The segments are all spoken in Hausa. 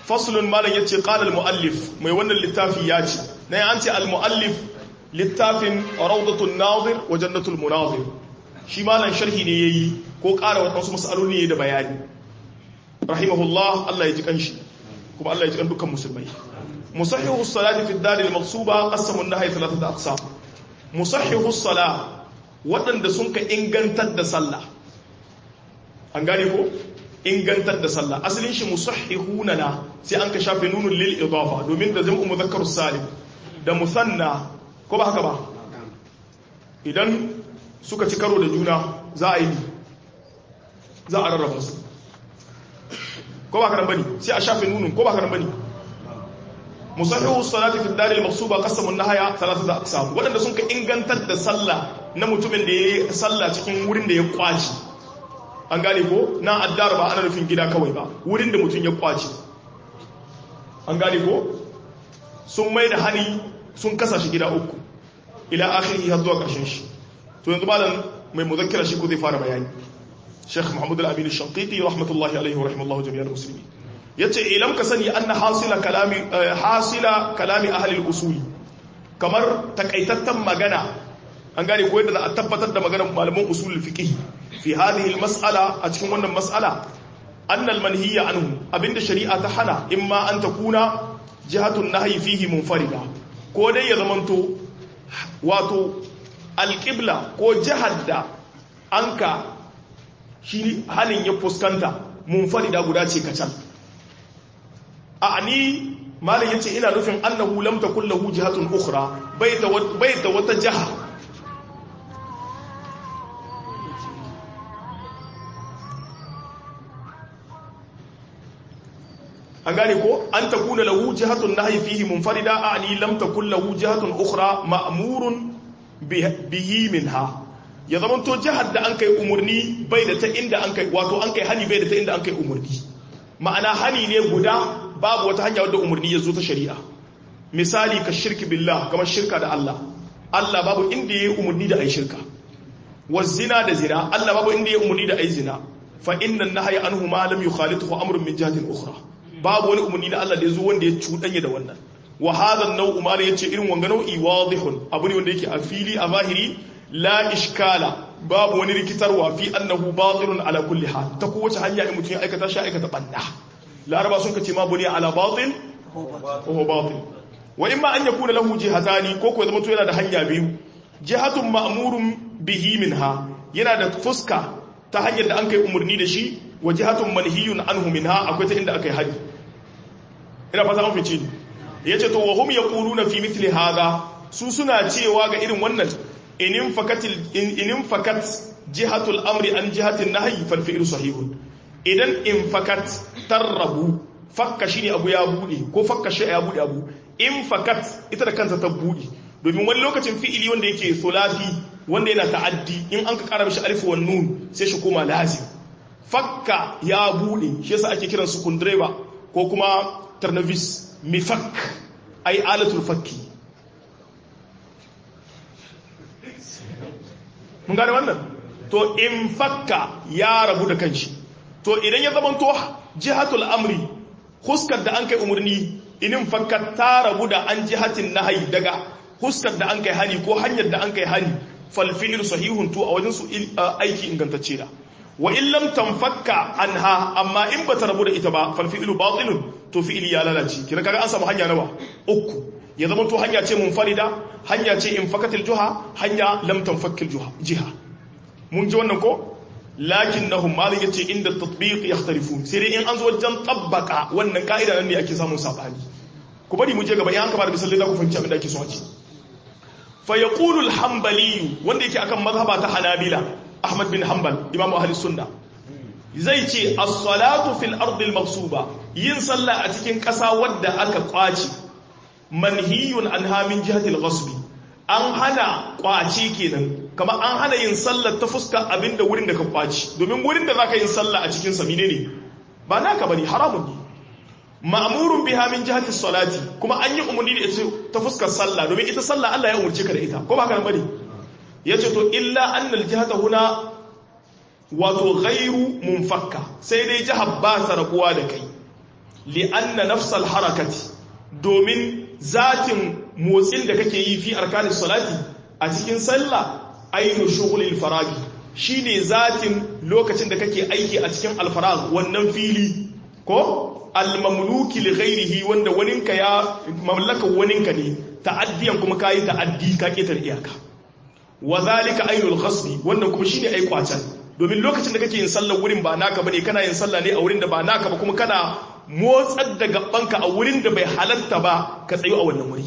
faslun malam yace qala al-muallif mai wannan littafi ya ce na an ce al-muallif littafin rawdatun nazir wa jannatul munazir shi malam sharhi ne yayi ko ƙara wasu mas'aloli ne da bayani rahimahullah Allah ya ji kanshi kuma Allah ya ji kan dukkan musulmai musahhihu as-salati fi ad-dar al-maqsuba qasamu an-nahy thalathata aqsam musahhihu as-salah wadanda sun ka ingantar da sallah an gane ko ingantar da sallah asalin shi musahhihuna na sai an ka shafe nunun lil idafa domin da jam'u mudhakkar salim da musanna ko ba haka ba idan suka ci karo da juna za a yi za a rarraba su ko ba karan bane sai a shafe nunun ko ba karan bane musahhihu salati fi dalil maqsuba qasamu an-nahaya thalathata aqsam wadanda sun ka ingantar da sallah na mutumin da yayi sallah cikin wurin da ya kwaci an gane ko na addar ba ana nufin gida kawai ba wurin da mutum ya kwaci an gane ko sun mai da hani sun kasa shi gida uku ila akhiri har zuwa karshen shi to yanzu malam mai muzakkira shi ko zai fara bayani Sheikh Muhammad Al-Amin Al-Shanqiti rahmatullahi alaihi wa rahimallahu jami'al muslimin yace ilam ka sani anna hasila kalami hasila kalami ahli al-usul kamar takaitattan magana an gane ko yadda za a tabbatar da maganar malaman usul fiqh fi hadhihi al-mas'ala a cikin wannan mas'ala anna al-manhiya anhu abinda shari'a ta hana imma an takuna jihatun nahyi fihi munfarida ko dai ya zamanto wato al-qibla ko jihar da anka shi halin ya fuskanta munfarida guda ce kacal a ni malam yace ina nufin annahu lam takul lahu jihatun ukhra bai da bai da wata jaha an gane ko an takuna lahu jihatun nahyi fihi munfarida ani lam takul lahu jihatun ukhra ma'murun bihi minha ya zaman to jihar da an kai umurni bai da ta inda an kai wato an kai hani bai da ta inda an kai umurni ma'ana hani ne guda babu wata hanya wadda umarni ya zo ta shari'a misali ka shirki billah kamar shirka da Allah Allah babu inda ya yi umarni da a yi shirka wa zina da zina Allah babu inda ya yi umarni da a yi zina fa innan nahaya anhu ma lam yukhalituhu amrun min jihatin ukhra babu wani umarni da Allah da ya zo wanda ya cuɗanya da wannan wa hadha an-naw'u ma yace irin wanga nau'i wadihun abu ne wanda yake a fili a zahiri la ishkala babu wani rikitarwa fi annahu batilun ala kulli hal ta kowace hanya in mutum ya aikata shi aikata banda laraba sun kace ma buniya ala batil ko batil wa imma an yakuna lahu jihatani ko ko zama to yana da hanya biyu jihatun ma'murun bihi minha yana da fuska ta hanyar da an kai umurni da shi wa jihatun manhiyun anhu minha akwai ta inda akai hadi ina fata mun fice ni yace to wa hum yaquluna fi mithli hadha su suna cewa ga irin wannan inin fakatil inin fakat jihatul amri an jihatin nahyi fal fi'lu sahihun idan in fakat tarrabu fakka shine abu ya bude ko fakka shi ya bude abu in fakat ita da kanta ta bude domin wani lokacin fi'ili wanda yake sulasi wanda yana ta'addi in an ka kara mishi alif wan nun sai shi koma lazim fakka ya bude shi yasa ake kiran su kundreba ko kuma tarnavis mifak ai alatul fakki mun gane wannan to in fakka ya rabu da kanshi to idan ya zama to jihatul amri huskar da an kai umarni inin fakka ta rabu da an jihatin nahayi daga huskar da an kai hani ko hanyar da an kai hani falfi'il sahihun to a wajen su aiki ingantacce da wa in lam tanfakka anha amma in bata rabu da ita ba falfi'ilu batilun to fi'ili ya lalace kira kaga an samu hanya nawa uku ya zama to hanya ce munfarida hanya ce in fakatil juha hanya lam tanfakkil juha jiha mun ji wannan ko lakinnahum malin yace inda tatbiq yakhtalifun sai dai in an zo wajen tabbaka wannan ka'ida nan ne ake samun sabani ku bari mu je gaba in an kama da misalai za ku fahimci abin da ake so a ci fa yaqulu al-hanbali wanda yake akan mazhaba ta hanabila ahmad bin hanbal imam ahli sunna zai ce as-salatu fil ardi al-maqsuba yin sallah a cikin ƙasa wadda aka kwaci manhiyun anha min jihati al-ghasb an hana kwaci kenan kamar an hana yin sallah ta fuska abinda wurin da ka kwaci domin wurin da zaka yin sallah a cikin sa ne ba naka bane haramun ne ma'murun biha min jihati salati kuma an yi umarni da ita ta fuskar sallah domin ita sallah Allah ya umurce ka da ita ko ba ka bane yace to illa annal jihata huna wato ghairu munfakka sai dai jihar ba ta rabuwa da kai li'anna nafsal harakati domin zatin motsin da kake yi fi arkanis salati a cikin sallah ainu shughulil faragi shine zatin lokacin da kake aiki a cikin alfarag wannan fili ko almamluki li ghairihi wanda waninka ya mallaka waninka ne ta'addiyan kuma kai ta'addi ka ketar iyaka wa zalika ainul ghasbi wannan kuma shine ai kwacan domin lokacin da kake yin sallar wurin ba naka bane kana yin sallah ne a wurin da ba naka ba kuma kana motsar da gabanka a wurin da bai halatta ba ka tsayo a wannan wuri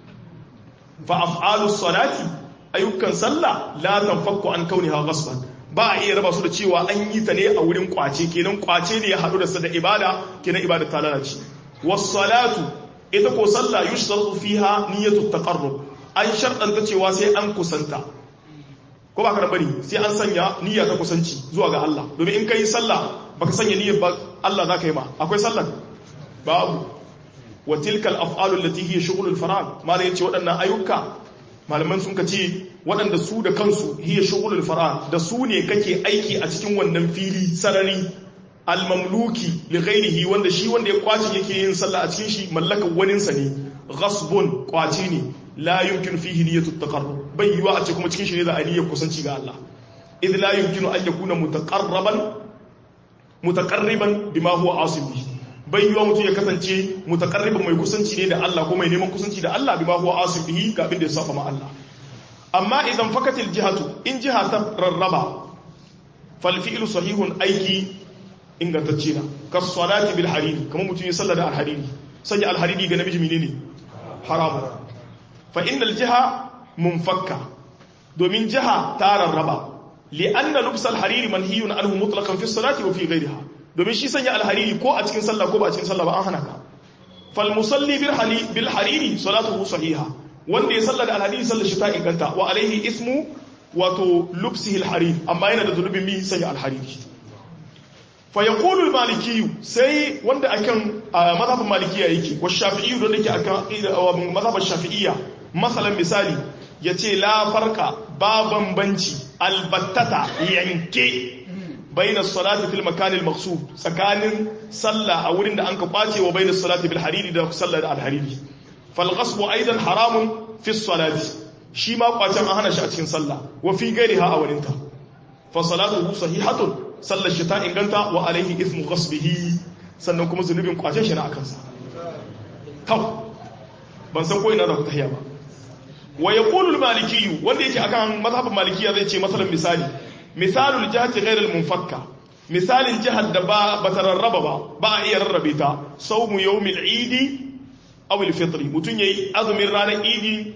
fa af'alus salati ayyukan sallah la tanfakku an kauniha ghasban ba a iya raba su da cewa an yi ta ne a wurin kwace kenan kwace ne ya haɗu da da ibada kenan ibada ta lalace was salatu ita ko sallah yushtaratu fiha niyyatu taqarrub an sharɗanta cewa sai an kusanta ko ba ka bari sai an sanya niyya ta kusanci zuwa ga Allah domin in kai sallah baka sanya niyyar ba Allah zaka yi ma akwai sallah babu wa tilkal af'alu allati hiya shughulul farag malai yace waɗannan ayyuka malaman sun ka ce waɗanda su da kansu hiya shughulul farag da su ne kake aiki a cikin wannan fili sarari almamluki li ghairihi wanda shi wanda ya kwaci yake yin sallah a cikin shi mallakar waninsa ne ghasbun kwaci ne la yumkinu fihi niyyatu taqarrub bai yiwa a ce kuma cikin shi ne da niyyar kusanci ga Allah idh la yumkinu an yakuna mutaqarraban mutaqarriban bima huwa asim bihi bai yiwa mutum ya kasance mutaqarriban mai kusanci ne da Allah ko mai neman kusanci da Allah bima huwa asim bihi ga abin da ya saba ma Allah amma idan fakatil jihatu in jiha ta rarraba fal fi'lu sahihun aiki ingantacce na kas salati bil hariri kamar mutum ya salla da al hariri sanya al hariri ga namiji menene haramu fa innal jiha munfakka domin jiha ta rarraba li'anna lubs al-hariri manhiyun anhu mutlaqan fi salati wa fi ghayriha domin shi sanya al-hariri ko a cikin sallah ko ba a cikin sallah ba an hana ka fal musalli bil hali bil hariri salatuhu sahiha wanda ya salla da al-hariri sallar shi ta inganta wa alaihi ismu wato lubsihi al-hariri amma yana da zulubin mi sanya al-hariri fa yaqulu al-maliki sai wanda akan mazhabin malikiya yake wa shafi'i don yake akan mazhabin shafi'iyya masalan misali yace la farqa ba bambanci albattata yanke bainas salati fil makan al maqsud tsakanin sallah a wurin da anka kwace wa bainas salati bil hariri da sallah da al hariri fal ghasb aidan haramun fi salati shi ma kwacen an hana shi a cikin sallah wa fi gairiha a wurinta fa salatuhu sahihatun sallar shi ta inganta wa alaihi ithmu ghasbihi sannan kuma zunubin kwacen shi na akan sa kaw ban san ko ina da ku tahiya ba wa yaqulu al-maliki wanda yake akan mazhabin malikiya zai ce masalan misali misalul jihati ghayr al-munfakka misalin jihar da ba bata rarraba ba ba a iya rarrabe ta sawmu yawmil eid aw al-fitr mutun yayi azumin ranar eid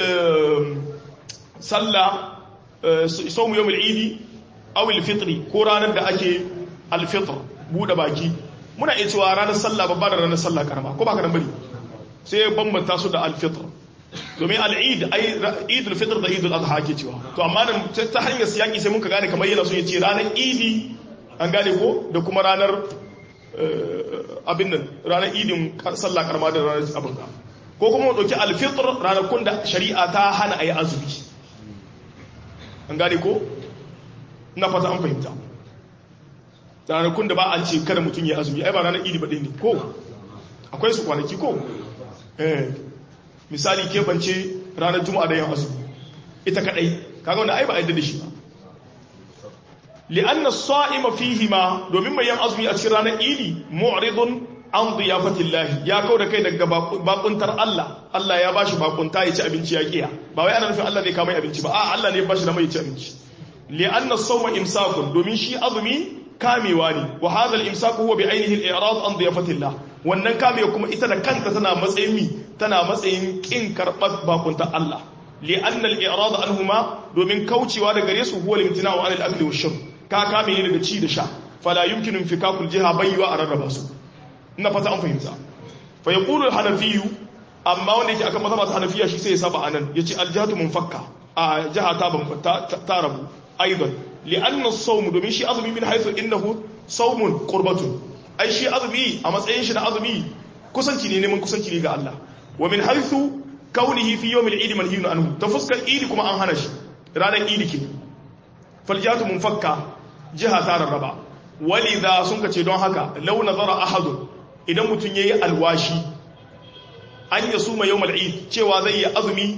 sallah sawmu yawmil eid aw al-fitr ko ranar da ake al-fitr bude baki muna iya cewa ranar sallah babba da ranar sallah karama ko ba ka nan bari sai bambanta su da al-fitr domin al'id idul fitr da idul adha ke cewa to amma da ta hanyar siyaki sai muka gane kamar yana so ya ce ranar idi an gane ko da kuma ranar abin nan ranar idin sallah karma da ranar abin ka ko kuma dauki alfitr ranakun da shari'a ta hana ayi azumi an gane ko na fata an fahimta ranakun da ba an ce kada mutum ya azumi ai ba ranar idi ba ɗaya ne ko akwai su kwanaki ko eh misali keɓance ranar juma'a da yin azumi ita kadai kaga wanda ai ba a yadda da shi ba li'anna sa'ima fihi ma domin mai yan azumi a cikin ranar idi mu'ridun an diyafatillah ya kau da kai daga bakuntar Allah Allah ya bashi bakunta ya ci abinci ya kiya ba wai ana nufin Allah ne ka mai abinci ba a Allah ne ya bashi da mai ci abinci li'anna sawma imsakun domin shi azumi kamewa ne wa hadha al-imsaku huwa bi ainihi al-i'rad an diyafatillah wannan kamewa kuma ita da kanta tana matsayin mi tana matsayin kin karɓar bakunta Allah li'anna al-i'rad anhuma domin kaucewa da gare su huwa limtina'u 'ala al-akli wash-shurb ka kame ne daga ci da sha fala yumkinu infikakul jiha baywa a rarraba su ina fata an fahimta fa yaqulu al-hanafi amma wanda yake akan mazhabat hanafiya shi sai ya saba anan yace al-jihatu munfakka a jiha ta ta rabu aidan li'anna as-sawm domin shi azumi min haythu innahu sawmun qurbatun ai shi azumi a matsayin shi na azumi kusanci ne neman kusanci ne ga Allah wa min haythu kaunihi fi yawm al-eid manhiyun anhu ta fuskar eid kuma an hana shi ranar eid ke fal jihatu munfakka jiha ta rarraba walidha sun kace don haka law nazara ahad idan mutum yayi alwashi an yasuma yawmal eid cewa zai yi azumi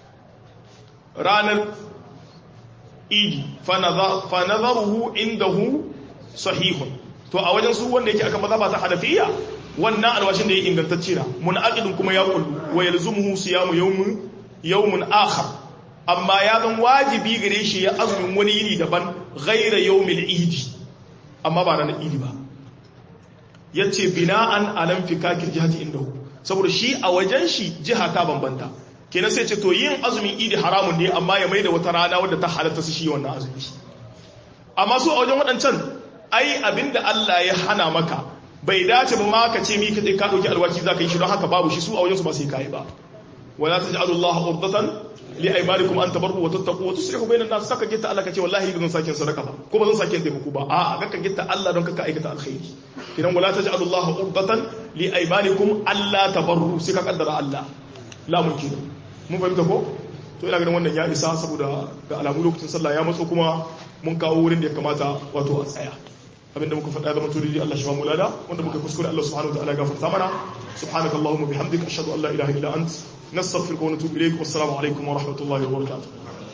ranar idi fa nazaruhu indahu sahihun to a wajen su wanda yake aka mazaba ta hanafiya wannan alwashin da ya ingantacce na munaqidun kuma ya kullu wa yalzumuhu siyamu yawmin yawmun akhar amma ya zan wajibi gare shi ya azumin wani yini daban ghaira yawmil idi amma ba ranar idi ba yace bina'an alam fikakil jihati indahu saboda shi a wajen shi jiha ta bambanta kenan sai ce to yin azumin idi haramun ne amma ya maida wata rana wadda ta halatta su shi wannan azumi amma su a wajen waɗancan ai abinda Allah ya hana maka bai dace ba ma ka ce mi ka ka dauki alwaci zaka yi shi don haka babu shi su a wajen su ba sai kai ba wala taj'alu Allah urdatan li aymanikum an tabarru wa tattaqu wa tuslihu bainan nas saka gitta Allah ka ce wallahi ba zan sake sadaka ba ko ba zan sake taimako ba a'a ga ka gitta Allah don ka aikata alkhairi idan wala taj'alu Allah urdatan li aymanikum alla tabarru sai ka kaddara Allah la mumkin mun fahimta ko to ina ganin wannan ya isa saboda ga alamu lokacin sallah ya matso kuma mun kawo wurin da ya kamata wato a tsaya abinda muka faɗa zama turidi Allah shi ba mulada wanda muka kuskure Allah subhanahu wa ta'ala gafarta mana subhanakallahumma bihamdika ashhadu an la ilaha illa ant nastaghfiruka wa natubu ilayk wassalamu alaikum wa rahmatullahi wa barakatuh